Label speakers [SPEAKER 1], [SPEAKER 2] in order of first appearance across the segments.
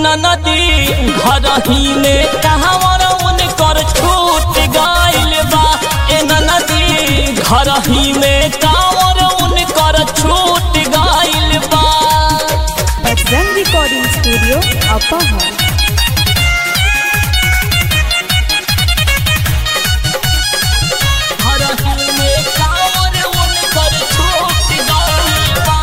[SPEAKER 1] नदी घर ही में कहवर उनकर छूट गइल बा ए नदी घर ही में कांवर उनकर छूट गइल बा
[SPEAKER 2] बजरंग रिकॉर्डिंग स्टूडियो अपहर
[SPEAKER 1] घर ही में कांवर उनकर छूट गइल बा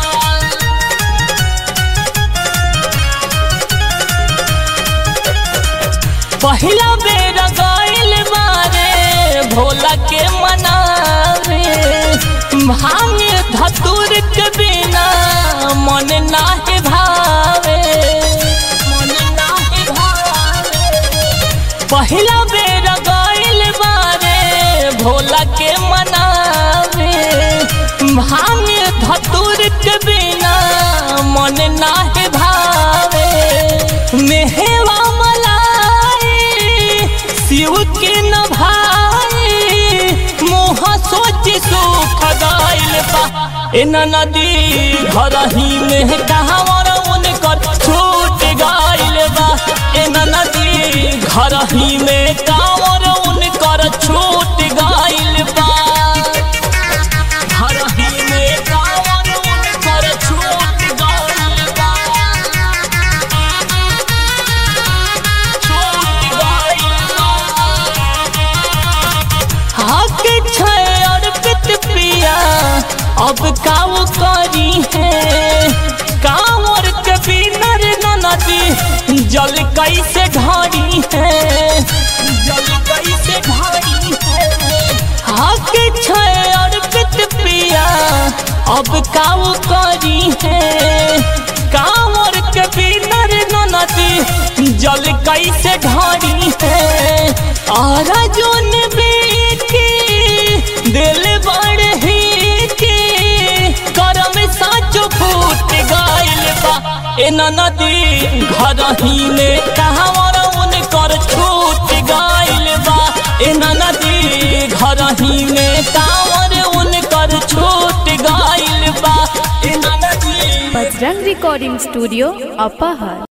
[SPEAKER 1] पहिला बेर गइल बारे भोला के मनावे भांग धतुर के बिना मन नाही भावे मन नाही भावे पहिला बेर गइल बारे भोला के मनावे भांग धतुर के बिना मन नाही भावे मेहवा मलाई शिव के न भाई मोह सोच सुख गइल बा ए नदी घर ही में कहवर उनकर छूट गइल बा ए नदी घर ही में कांवर उनकर छूट गइल बा घर ही में कांवर उनकर छूट गइल बा छूट गइल बा हक छै अर्पित पिया अब काऊ करी है कांवर के बिनर नदी जल कैसे ढारी है जल कैसे ढारी है हक छै अर्पित पिया अब काऊ करी है कांवर के बिनर नदी जल कैसे ढारी है और जोन बेटी दिल बड़ ही के करम साचो फूट गइल बा ए नदी घर ही में कहवर उनकर छूट गइल बा ए नदी घर ही में कांवर उनकर छूट गइल बा ए नदी
[SPEAKER 2] बजरंग रिकॉर्डिंग स्टूडियो अपहर